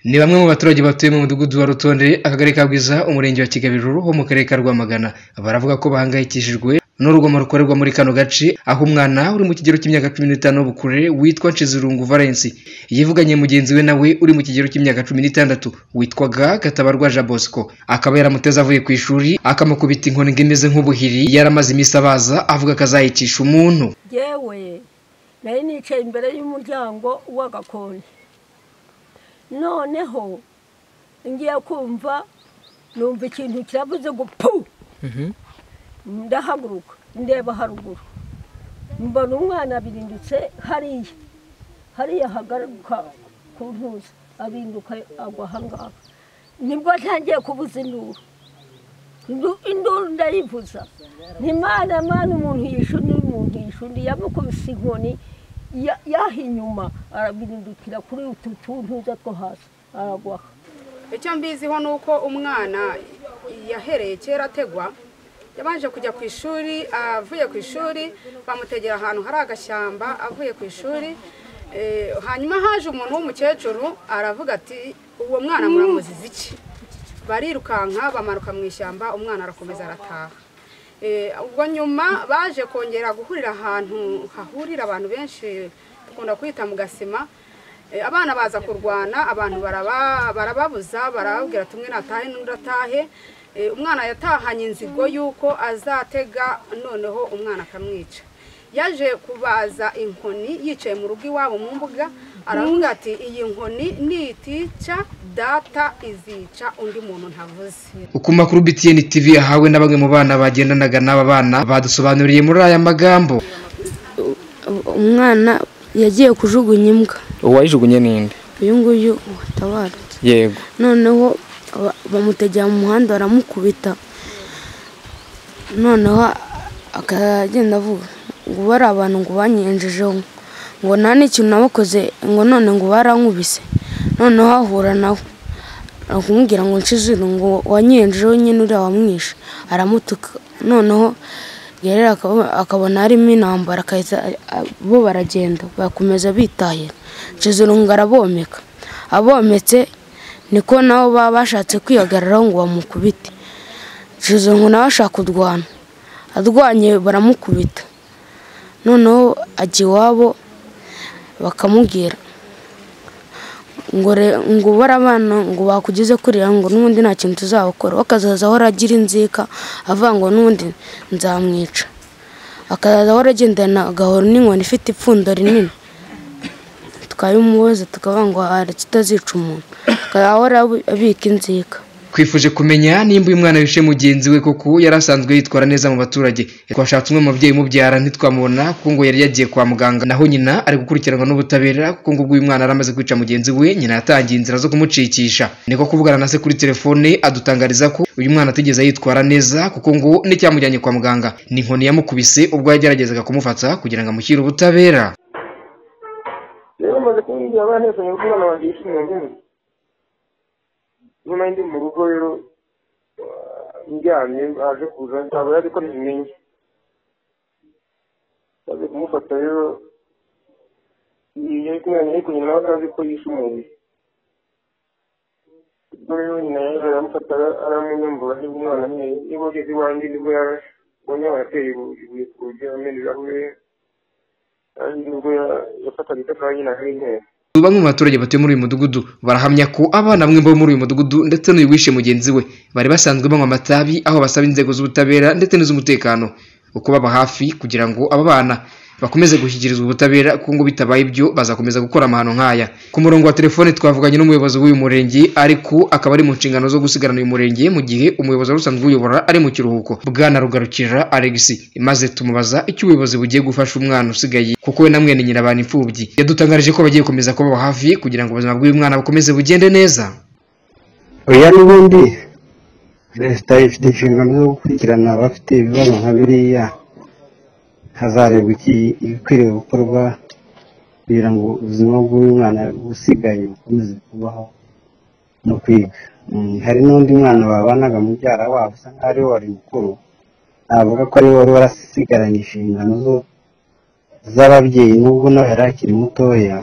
Ni bamwe mu baturage batuye mu mudugudu wa Rutonderi, akagari ka Bwiza, umurenge wa Kigabiro ho mu karere ka Rwamagana. Baravuga ko bahangayikishijwe n'urugomo rukorerwa muri kano gace, aho umwana uri mu kigero cy'imyaka cumi n'itanu y'ubukure witwa Nshizirungu Valens yivuganye mugenzi we nawe uri mu kigero cy'imyaka cumi n'itandatu witwaga Gatabarwa Jean Bosco, akaba yaramuteze avuye ku ishuri akamukubita inkoni ngo imeze nk'ubuhiri, yaramaze iminsi abaza avuga ko azayicisha umuntu. Yewe nari nicaye imbere y'umuryango w'agakoni noneho ngiye kumva numva ikintu kiravuze ngo pu ndahaguruka ndeba haruguru mbona umwana abirindutse hariya hariya hagaruka ku ntuza abinduka agwa ahangaha nibwo ntangiye kubuza induru induru ndayivuza ntimana mana umuntu yishe undi umuntu yishe undi yamukubise inkoni ya- yaha inyuma arabirindukira kuri utu tuntuza two hasi aragwaha icyo mbiziho ni uko umwana yahereye kera ategwa yabanje kujya ku ishuri avuye ku ishuri bamutegera ahantu hari agashyamba avuye ku ishuri Eh, hanyuma haje umuntu w'umukecuru aravuga ati uwo mwana muramuziza iki barirukanka bamanuka mu ishyamba umwana arakomeza arataha Eh, ubwo nyuma baje kongera guhurira ahantu hahurira abantu benshi dukunda kwita mu gasima Eh, abana baza kurwana abantu baraba- barababuza barababwira ati umwe natahe n'undi atahe Eh, umwana yatahanye inzigo y'uko azatega noneho umwana akamwica yaje kubaza inkoni yicaye mu rugo iwabo mu mbuga aravuga ati iyi nkoni nitica data izica undi muntu ntavuze Uko makuru BTN TV yahawe na bamwe mu bana bagendanaga n'aba bana badusobanuriye muri aya magambo. umwana yagiye kujugunya imbwa uwayijugunye ninde uyu nguyu watabarutse yego noneho ba- bamutegera mu muhanda baramukubita noneho akagenda avuga ngo ubu ari abantu ngo banyenjejeho ngo nta n'ikintu nabakoze ngo none ngo barankubise noneho ahura nawe akumubwira ngo nshizire ngo wanyenjejeho nyine uriya wamwishe aramutuka noneho gerera akaba- akabona harimo intambara akahita a- bo baragenda bakomeza bitahira nshizirungu arabomeka abometse niko nabo baba bashatse kwihagararaho ngo bamukubite nshizirungu nawe ashaka kurwana arwanye baramukubita noneho ajya iwabo bakamubwira ngo re- ngo ubare abana ngo bakugeze kuriya ngo n'ubundi nta kintu tuzabakora we akazaza ahora agira inzika avuga ngo n'ubundi nzamwica akazaza ahora agendana agahoro n'inkoni ifite ipfundo rinini twabimubuza tukavuga ngo haretse utazica umuntu akazahora ahora abi- abika inzika Twifuje kumenya nimba uyu mwana wishe mugenzi we koko yari asanzwe yitwara neza mu baturage. Twashatse umwe mu babyeyi umubyara ntitwamubona kuko ngo yari yagiye kwa muganga. Naho nyina ari gukurikiranwa n'ubutabera kuko ngo ubwo uyu mwana yari amaze kwica mugenzi we nyina yatangiye inzira zo kumucikisha. Niko kuvugana na se kuri telefone adutangariza ko uyu mwana atigeze yitwara neza kuko ngo n'icyamujyanye kwa muganga ni inkoni yamukubise ubwo yageragezaga kumufata kugira ngo amushyire ubutabera. rero maze kumbwira abana neza mu bana banjye yishimye nyine nyuma ndi mu rugo rero ah, ndyamye aje kuza ntabwo yari ko nabimenye maze kumufata rero iyo kumwana yari kunyina nawe atazi ko yishe umuntu ubwo rero nyina yaje aramufata ara- aramunyambura niba umwana nkeya niba ageze iwanjye nibwo yarabonye abateye ibuye ku rugi amenerahure kandi nibwo ya- yafataga itafari nyina ari nkeya Bamwe mu baturage batuye muri uyu mudugudu barahamya ko abana bamwe bo muri uyu mudugudu ndetse n'uyu wishe mugenzi we bari basanzwe banywa amatabi aho basaba inzego z'ubutabera ndetse n'iz'umutekano uko baba hafi kugira ngo aba bana bakomeze gushyikirizwa ubutabera kuko ngo bitabaye ibyo bazakomeza gukora amahano nk'aya ku murongo wa telefone twavuganye n'umuyobozi w'uyu murenge ariko akaba ari mu nshingano zo gusigarana uyu murenge mu gihe umuyobozi wari usanzwe uyobora ari mu kiruhuko bwana rugarukira Alex maze tumubaza icyo ubuyobozi bugiye gufasha umwana usigaye kuko we na mwene nyina bana imfubyi yadutangarije ko bagiye gukomeza kubaba hafi kugira ngo ubuzima bw'uyu mwana bukomeze bugende neza oya n'ubundi leta ifite inshingano zo gukurikirana abafite ibibazo nka biriya hazarebwa iki- ibikwiriye gukorwa kugira ngo ubuzima bw'umwana busigaye bukomeze kubaho no kwiga Mm, hari n'undi mwana babanaga mubyara wabo usa nkaho ariwe wari mukuru navuga ko ariwe wari warasigaranye inshingano zo z'ababyeyi nubwo nawe yari akiri mutoya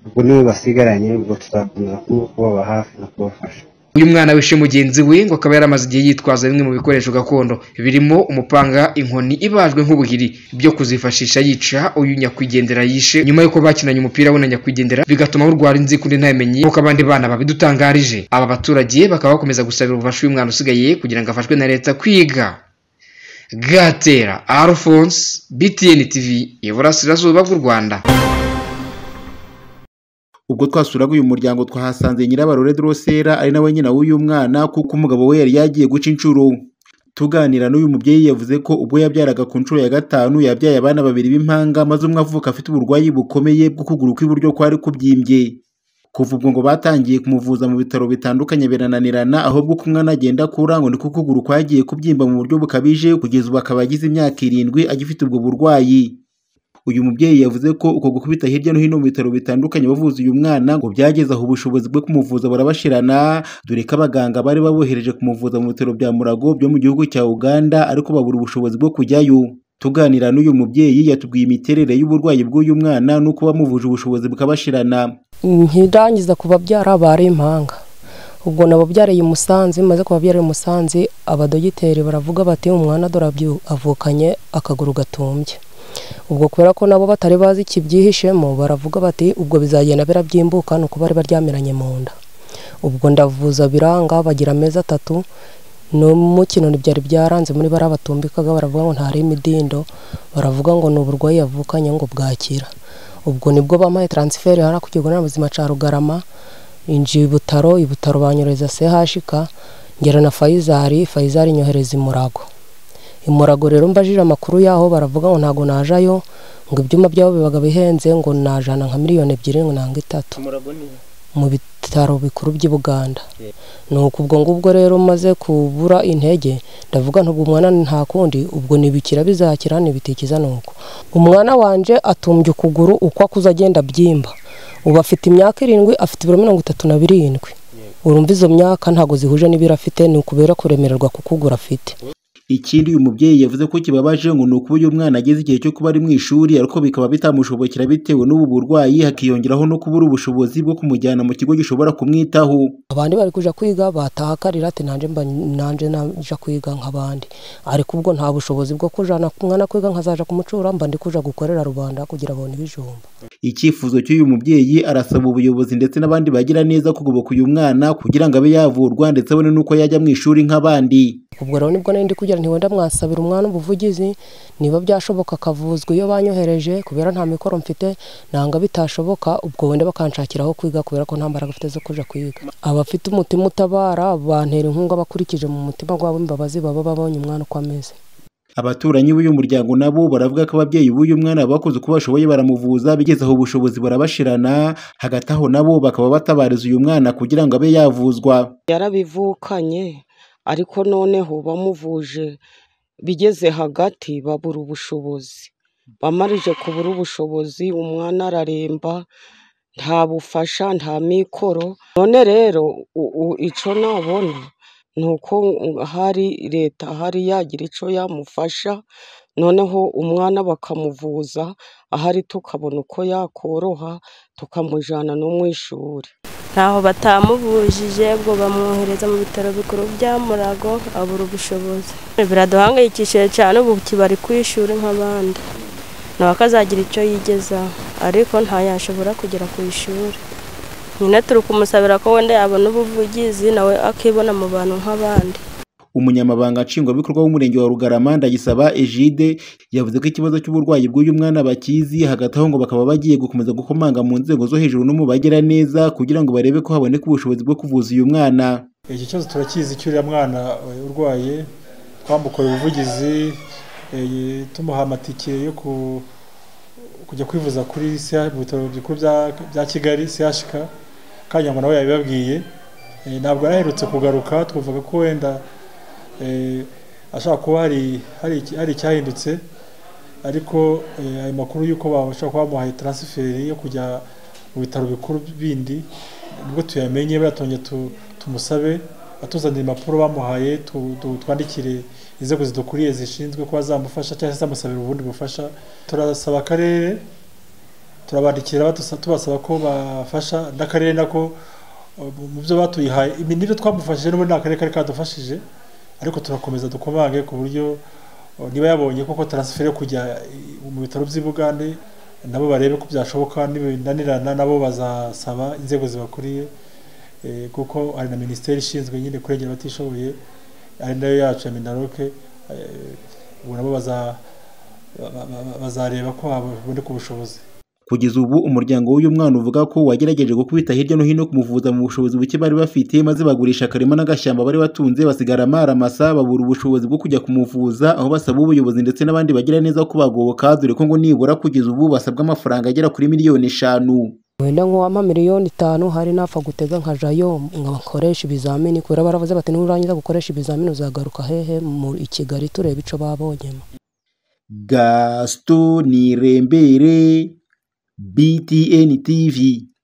ubwo niwe basigaranye ubwo tuzakomeza kubaba hafi no kubafasha uyu mwana wishe mugenzi we ngo akaba yaramaze igihe yitwaza bimwe mu bikoresho gakondo birimo umupanga inkoni ibajwe nk'ubuhiri byo kuzifashisha yica uyu nyakwigendera yishe nyuma y'uko bakinanye umupira we na nyakwigendera bigatuma urwara inzikundi ntamenye nk'uko abandi bana babidutangarije aba baturage bakaba bakomeza gusabira ubufasha uyu mwana usigaye kugira ngo afashwe na leta kwiga gatera alphonse btn tv iburasirazuba bw'u rwanda ubwo twasuraga uyu muryango twahasanze nyirabarore drosera ari nawe nyina w'uyu mwana kuko umugabo we yari yagiye guca inshuro tuganira n'uyu mubyeyi yavuze ko ubwo yabyaraga ku nshuro ya gatanu yabyaye abana babiri b'impanga maze umwe avuka afite uburwayi bukomeye bw'ukuguru kw'iburyo kwari kubyimbye kuva ubwo ngo batangiye kumuvuza mu bitaro bitandukanye birananirana ahubwo uko umwana agenda akura ngo niko ukuguru kwagiye kubyimba mu buryo bukabije kugeza ubu akaba agize imyaka irindwi agifite ubwo burwayi uyu mubyeyi yavuze ko uko gukubita hirya no hino mu bitaro bitandukanye bavuza uyu mwana ngo byageze aho ubushobozi bwo kumuvuza burabashirana dore ko abaganga bari babohereje kumuvuza mu bitaro bya murago byo mu gihugu cya uganda ariko babura ubushobozi bwo kujyayo tuganira n'uyu mubyeyi yatubwiye imiterere y'uburwayi bw'uyu mwana n'uko bamuvuje ubushobozi bukabashirana ntirangiza ku babyara bare impanga ubwo nababyariye i musanze maze kubabyara i musanze abadogiteri baravuga bati umwana dore avukanye akaguru gatumbye ubwo kubera ko nabo batari bazi ikibyihishemo baravuga bati ubwo bizagenda birabyimbuka ni uko bari baryamiranye mu nda ubwo ndavuza biranga bagira amezi atatu n'umukino ntibyari byaranze muri bariya batumbikaga baravuga ngo ntari imidindo baravuga ngo ni uburwayi yavukanye ngo bwakira ubwo nibwo bamuhaye taransiferi hariya ku kigo nderabuzima cya rugarama injiye i butaro i butaro banyohereza sehashika ngera na fayizari fayizari inyohereza i murago imurago rero mbajije amakuru yaho baravuga ngo ntabwo najayo ngo ibyuma byabo bibaga bihenze ngo najana nka miliyoni ebyiri ngo nanga itatu mu bitaro bikuru by'i buganda ni ubwo ngubwo rero maze kubura intege ndavuga ntabwo umwana nta kundi ubwo ntibikira bizakira ntibitikiza ni uko umwana wanjye atumbye ukuguru uko akuze agenda abyimba ubu afite imyaka irindwi afite ibiro mirongo itatu na birindwi urumva izo myaka ntabwo zihuje n'ibiro afite ni ukubera kuremererwa kukugura afite ikindi uyu mubyeyi yavuze ko kibabaje ngo ni uko uyu mwana ageze igihe cyo kuba ari mu ishuri ariko bikaba bitamushobokera bitewe n'ubu burwayi hakiyongeraho no kubura ubushobozi bwo kumujyana mu kigo gishobora kumwitaho abandi bari kujya kwiga bataha akarira ati nanjye mba nanjye najya kwiga nk'abandi ariko ubwo nta bushobozi bwo kujyana umwana kwiga nkazaja kumucura mba ndi kuja gukorera rubanda kugira abone ibijumba icyifuzo cy'uyu mubyeyi arasaba ubuyobozi ndetse n'abandi bagira neza kugoboka uyu mwana kugira ngo abe yavurwa ndetse abone n'uko yajya mu ishuri nk'abandi ubwo rero nibwo nari ndi kugira ntiwenda mwasabira umwana ubuvugizi niba byashoboka akavuzwa iyo banyohereje kubera nta mikoro mfite nanga bitashoboka ubwo wenda bakanshakiraho kwiga kubera ko nta mbaraga afite zo kujya kwiga abafite umutima utabara bantera inkunga bakurikije mu mutima wabo imbabazi baba babonye umwana uko ameze abaturanyi b'uyu muryango nabo baravuga ko ababyeyi b'uyu mwana bakoze uko bashoboye baramuvuza bigeze aho ubushobozi barabashirana hagati aho nabo bakaba batabariza uyu mwana kugira ngo abe yavuzwa yarabivukanye ariko noneho bamuvuje bigeze hagati babura ubushobozi bamarije kubura ubushobozi umwana araremba nta bufasha nta mikoro none rero icyo nabona ni uko hari leta hari yagira icyo yamufasha noneho umwana bakamuvuza ahari tukabona uko yakoroha tukamujyana no mu ishuri ntaho batamuvujije ubwo bamwohereza mu bitaro bikuru bya murago abura ubushobozi biraduhangayikishije cyane ubu kibari ku ishuri nk'abandi nawe akazagira icyo yigezaho ariko ntayashobora kugera ku ishuri nyine turi kumusabira ko wenda yabona ubuvugizi nawe akibona mu bantu nk'abandi umunyamabanga nshingwabikorwa w'umurenge wa rugarama ndagisaba ejide yavuze ko ikibazo cy'uburwayi bw'uyu mwana bakizi hagati aho ngo bakaba bagiye gukomeza gukomanga mu nzego zo hejuru no mu bagira neza kugira ngo barebe ko haboneka ubushobozi bwo kuvuza uyu mwana iki kibazo turakizi uriya mwana urwaye twamukora ubuvugizi tumuha amatike yo kujya kwivuza kuri mu bitaro bikuru bya kigali chk kandi ngo nawe yabibabwiye ntabwo yaraherutse kugaruka twavuga ko wenda ashobora kuba hari icyahindutse ariko ayo makuru y'uko bashobora kuba bamuhaye taransiferi yo kujya mu bitaro bikuru bindi nibwo tuyamenye baratongera tumusabe atuzanira impapuro bamuhaye twandikire inzego zidukuriye zishinzwe kuba zamufasha cyangwa se zamusabira ubundi bufasha turasaba akarere turabandikira batusa- tubasaba ko bafasha n'akarere nako uh, mu byo batuyihaye iminira twamufashije n'ubundi nta karere kari kadufashije ariko turakomeza dukomange ku buryo uh, niba yabonye koko taransiferi yo kujya uh, mu bitaro by'i bugande nabo barebe ko byashoboka nibinanirana nabo bazasaba inzego zibakuriye eh, kuko hari na minisiteri ishinzwe nyine kurengera abatishoboye ari nayo yacu ya minaroke eh, ubu nabo baza- ba- ba- ba- bazareba ko haboneka ubushobozi kugeza ubu umuryango w'uyu mwana uvuga ko wagerageje gukubita hirya no hino kumuvuza mu bushobozi buke bari bafite maze bagurisha akarima n'agashyamba bari batunze basigara amaramasa babura ubushobozi bwo kujya kumuvuza aho basaba ubuyobozi ndetse n'abandi bagira neza ko bagoboka dore ko ngo nibura kugeza ubu basabwa amafaranga agera kuri miliyoni eshanu wenda nk'uwampa miliyoni itanu hari napfa gutega nkajyayo nkoresha ibizamini kubera baravuze bati nurangiza gukoresha ibizamini uzagaruka hehe mu i kigali turebe icyo babonyemo gasito nirembere btn tv